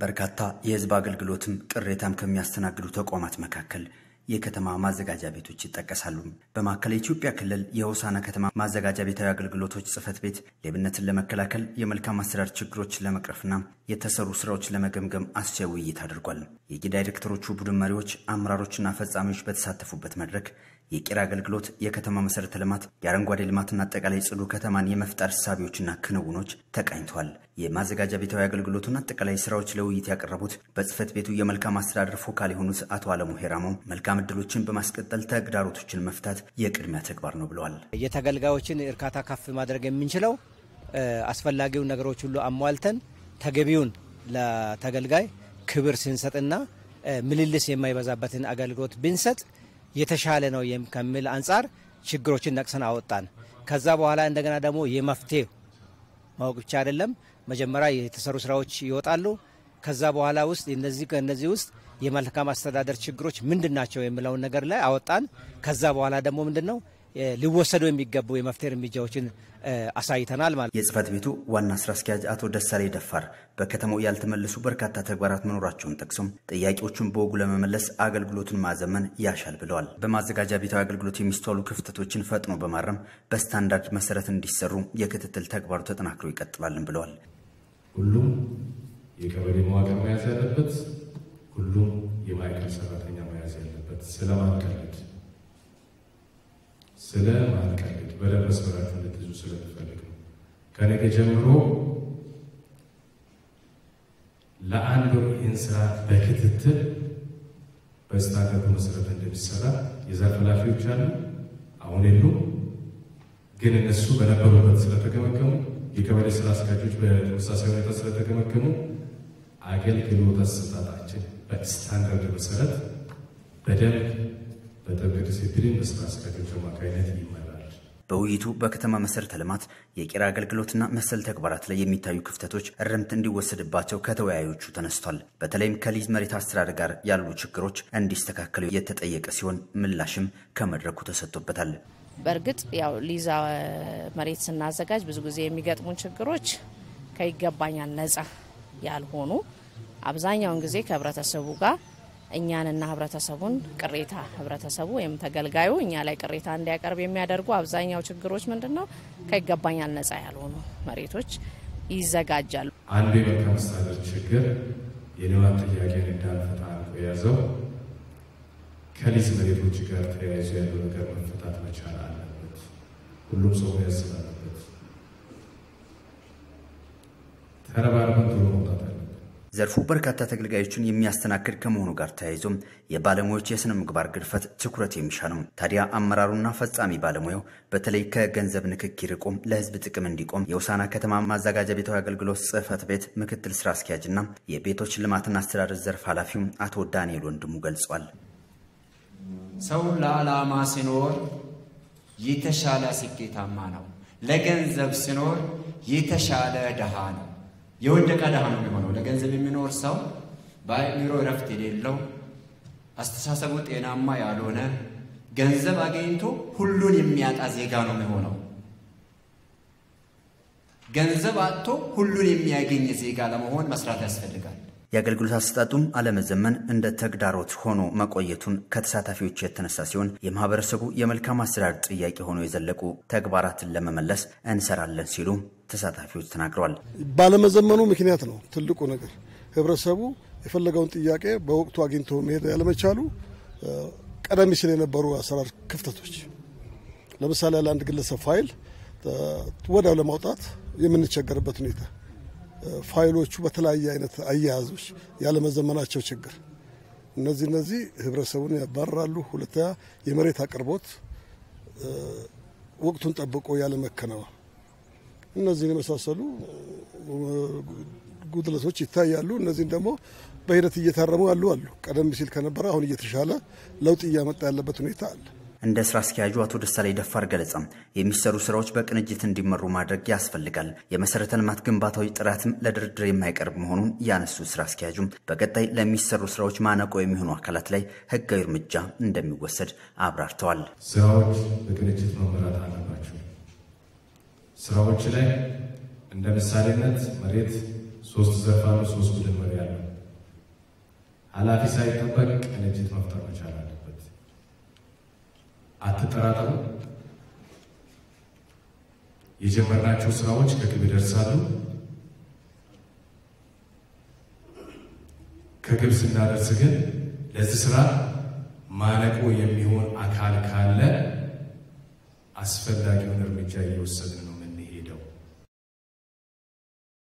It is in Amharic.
በርካታ የህዝብ አገልግሎትም ቅሬታም ከሚያስተናግዱ ተቋማት መካከል የከተማ ማዘጋጃ ቤቶች ይጠቀሳሉ። በማዕከላዊ ኢትዮጵያ ክልል የሆሳና ከተማ ማዘጋጃ ቤታዊ አገልግሎቶች ጽሕፈት ቤት ሌብነትን ለመከላከል የመልካም አስተዳደር ችግሮችን ለመቅረፍና የተሰሩ ስራዎች ለመገምገም አስቻይ ውይይት አድርጓል። የዳይሬክተሮቹ ቡድን መሪዎች፣ አመራሮችና ፈጻሚዎች በተሳተፉበት መድረክ የቄራ አገልግሎት፣ የከተማ መሰረተ ልማት፣ የአረንጓዴ ልማትና አጠቃላይ ጽዱ ከተማን የመፍጠር እሳቤዎችና ክንውኖች ተቃኝተዋል። የማዘጋጃ ቤታዊ አገልግሎቱን አጠቃላይ ስራዎች ለውይይት ያቀረቡት በጽሕፈት ቤቱ የመልካም አስተዳደር ፎካል የሆኑት አቶ አለሙ ሄራሞ መልካም እድሎችን በማስቀጠል ተግዳሮቶችን መፍታት የቅድሚያ ተግባር ነው ብለዋል። የተገልጋዮችን እርካታ ከፍ ማድረግ የምንችለው አስፈላጊውን ነገሮች ሁሉ አሟልተን ተገቢውን ለተገልጋይ ክብር ስንሰጥና ምልልስ የማይበዛበትን አገልግሎት ብንሰጥ የተሻለ ነው ከሚል አንጻር ችግሮችን ነቅሰን አወጣን። ከዛ በኋላ እንደገና ደግሞ የመፍትሄ ማወቅ ብቻ አይደለም፣ መጀመሪያ የተሰሩ ስራዎች ይወጣሉ። ከዛ በኋላ ውስጥ እነዚህ ከእነዚህ ውስጥ የመልካም አስተዳደር ችግሮች ምንድን ናቸው የሚለውን ነገር ላይ አወጣን። ከዛ በኋላ ደግሞ ምንድን ነው ሊወሰዱ የሚገቡ የመፍትሄ እርምጃዎችን አሳይተናል ማለት። የጽሕፈት ቤቱ ዋና ስራ አስኪያጅ አቶ ደሳሌ ደፋር በከተማው ያልተመለሱ በርካታ ተግባራት መኖራቸውን ጠቅሶም ጥያቄዎቹን በወጉ ለመመለስ አገልግሎቱን ማዘመን ያሻል ብለዋል። በማዘጋጃ ቤታዊ አገልግሎት የሚስተዋሉ ክፍተቶችን ፈጥኖ በማረም በስታንዳርድ መሰረት እንዲሰሩ የክትትል ተግባሩ ተጠናክሮ ይቀጥላልን ብለዋል። ሁሉም የቀበሌ መዋቅር መያዝ ያለበት፣ ሁሉም የማዕከል ሰራተኛ መያዝ ያለበት ስለማንቀልድ ስለ ማንቀልድ በደንብ መስመራችሁ እንድትይዙ ስለምፈልግ ነው። ከነገ ጀምሮ ለአንድ ወር ይህን ስራ በክትትል በስታንዳርዱ መሰረት እንደሚሰራ የዘርፍ ኃላፊዎች አሉ። አሁን የሉም፣ ግን እነሱ በነበሩበት ስለተገመገሙ የቀበሌ ስራ አስኪያጆች በተመሳሳይ ሁኔታ ስለተገመገሙ አገልግሎት አሰጣጣችን በስታንዳርድ መሰረት በደንብ በጥብቅ ዲሲፕሊን በስራ አስኪያጆች አማካኝነት ይመራል። በውይይቱ በከተማ መሰረተ ልማት የቄራ አገልግሎትና መሰል ተግባራት ላይ የሚታዩ ክፍተቶች እርምት እንዲወሰድባቸው ከተወያዮቹ ተነስቷል። በተለይም ከሊዝ መሬት አስተዳደር ጋር ያሉ ችግሮች እንዲስተካከሉ የተጠየቀ ሲሆን ምላሽም ከመድረኩ ተሰጥቶበታል። በእርግጥ ያው ሊዛ መሬት ስናዘጋጅ ብዙ ጊዜ የሚገጥሙን ችግሮች ከይገባኛል ነጻ ያልሆኑ አብዛኛውን ጊዜ ከህብረተሰቡ ጋር እኛንና ህብረተሰቡን ቅሬታ ህብረተሰቡ ወይም ተገልጋዩ እኛ ላይ ቅሬታ እንዲያቀርብ የሚያደርጉ አብዛኛው ችግሮች ምንድን ነው? ከይገባኛል ነጻ ያልሆኑ መሬቶች ይዘጋጃሉ። አንዱ የመልካም አስተዳደር ችግር የልማት ጥያቄን እንዳንፈታ የያዘው ከሊዝ መሬቶች ጋር ተያይዞ ያለው ነገር መፈታት መቻል አለበት። ሁሉም ሰው መያዝ ስላለበት ተረባርበን ቶሎ መውጣት አለ። ዘርፉ በርካታ ተገልጋዮችን የሚያስተናግድ ከመሆኑ ጋር ተያይዞም የባለሙያዎች የስነ ምግባር ግድፈት ትኩረት የሚሻ ነው። ታዲያ አመራሩና ፈጻሚ ባለሙያው በተለይ ከገንዘብ ንክኪ ርቆም ለህዝብ ጥቅም እንዲቆም የሆሳና ከተማ ማዘጋጃ ቤታዊ አገልግሎት ጽሕፈት ቤት ምክትል ስራ አስኪያጅና የቤቶች ልማትና አስተዳደር ዘርፍ ኃላፊው አቶ ዳንኤል ወንድሙ ገልጿል። ሰው ለዓላማ ሲኖር የተሻለ ስኬታማ ነው። ለገንዘብ ሲኖር የተሻለ ድሃ ነው። የወደቀ ድሃ ነው የሚሆነው። ለገንዘብ የሚኖር ሰው በአእምሮ እረፍት የሌለው አስተሳሰቡ ጤናማ ያልሆነ ገንዘብ አገኝቶ ሁሉን የሚያጣ ዜጋ ነው የሚሆነው። ገንዘብ አጥቶ ሁሉን የሚያገኝ ዜጋ ለመሆን መስራት ያስፈልጋል። የአገልግሎት አሰጣጡም አለመዘመን እንደ ተግዳሮት ሆኖ መቆየቱን ከተሳታፊዎች የተነሳ ሲሆን የማህበረሰቡ የመልካም አስተዳደር ጥያቄ ሆኖ የዘለቁ ተግባራትን ለመመለስ እንሰራለን ሲሉ ተሳታፊዎች ተናግረዋል። ባለመዘመኑ ምክንያት ነው ትልቁ ነገር። ህብረተሰቡ የፈለገውን ጥያቄ በወቅቱ አግኝቶ መሄድ ያለመቻሉ ቀደም ሲል የነበሩ አሰራር ክፍተቶች፣ ለምሳሌ ለአንድ ግለሰብ ፋይል ወዲያው ለማውጣት የምንቸገርበት ሁኔታ ፋይሎቹ በተለያየ አይነት አያያዞች ያለመዘመናቸው ችግር፣ እነዚህ እነዚህ ህብረተሰቡን ያባርራሉ። ሁለተኛ የመሬት አቅርቦት ወቅቱን ጠብቆ ያለመከናወን፣ እነዚህን የመሳሰሉ ጉድለቶች ይታያሉ። እነዚህን ደግሞ በሂደት እየታረሙ ያሉ አሉ። ቀደም ሲል ከነበረ አሁን እየተሻለ ለውጥ እያመጣ ያለበት ሁኔታ አለ። እንደ ስራ አስኪያጁ አቶ ደሳላይ ደፋር ገለጻ የሚሰሩ ስራዎች በቅንጅት እንዲመሩ ማድረግ ያስፈልጋል። የመሰረተ ልማት ግንባታዊ ጥራትም ለድርድር የማይቀርብ መሆኑን ያነሱ ስራ አስኪያጁም በቀጣይ ለሚሰሩ ስራዎች ማነቆ የሚሆኑ አካላት ላይ ህጋዊ እርምጃ እንደሚወሰድ አብራርተዋል። ስራዎች በቅንጅት መመራት አለባቸው። ስራዎች ላይ እንደ ምሳሌነት መሬት ሶስት ዘርፍ አሉ። ሶስት ቡድን መሪ አለ። ኃላፊ ሳይጠበቅ ቅንጅት መፍጠር መቻል አለበት። አትጠራጠሩ። የጀመርናቸው ስራዎች ከግብ ይደርሳሉ። ከግብ ስናደርስ ግን ለዚህ ስራ ማነቆ የሚሆን አካል ካለ አስፈላጊውን እርምጃ እየወሰድን ነው